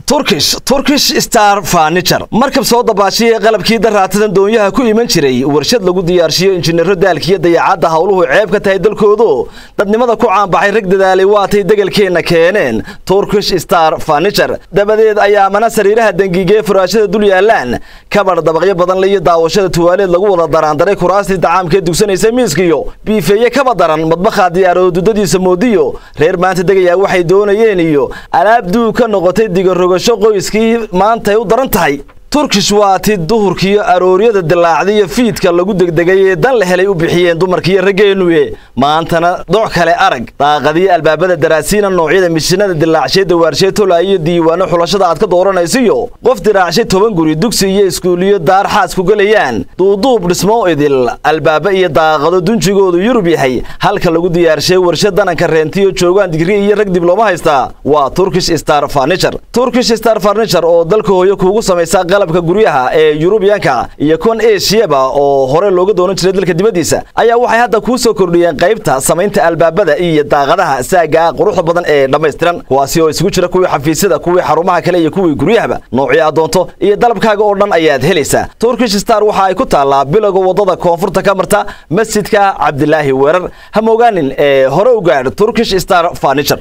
turkish turkish star furniture markab soo dabaashiya qalabkii daraatadan doonyaha ku iman jiray warshad lagu diyaarshiyo injineero daalkiiyo dayaacadda howluhu ceeb ka tahay dalkoodu dadnimada ku caanbaxay rag dadaalay waatay degelkeenna keeneen turkish star furniture dabadeed ayaa mana sariiraha dengigee furaashada dul yaalaan kabadh dabaqyo badan le iyo daawashada tuwaaleed lagu wada daraandaray kuraastii dacaamkee dugsanaysa miiskiyo biifeeye kaba daran madbakaa diyaarado dudadiisa moodiyo reer maanta degayaa waxay doonayeen iyo alaab duug ka noqotay digarogasho qoyskii maantay u daran tahay turkish waa ti duhurkiiyo arooryada dilaacdiiyo fiidka lagu degdegay ee dan la helay u bixiyeen dumarkiiyo raggeennuye maantana doc kale arag daaqadiyo albaabada daraasiina noocyada mishinada dilaacshay dawaarshay tola iyo diiwaano xulashada aad ka dooranaysiyo qof diraacshay toban guri dugsi iyo iskuuliyo daar xaas ku gelayaan duuduub dhismo idil albaaba iyo daaqado dunjigoodu yurub yahay halka lagu diyaarshay warshad dananka reentiyo joogaan digri iyo rag diblooma haystaa waa turkish star furniture turkish star furniture oo dalka hooyo kuugu samaysa qalabka guryaha ee yurubiyanka iyo kuwan eshiyaba oo hore looga doonan jiray dalka dibaddiisa ayaa waxay hadda kuu soo kordhiyeen qaybta samaynta albaabada iyo daaqadaha saaga quruxda badan ee dhammaystiran kuwaasi oo isugu jira kuwii xafiisyada kuwii xarumaha kale iyo kuwii guryahaba noocii aad doonto iyo dalabkaaga oo dhan ayaad helaysaa turkish star waxa ay ku taallaa bilowga waddada koonfurta ka marta masjidka cabdilaahi weerar ha moogaanin ee hore u gaadh turkish star furniture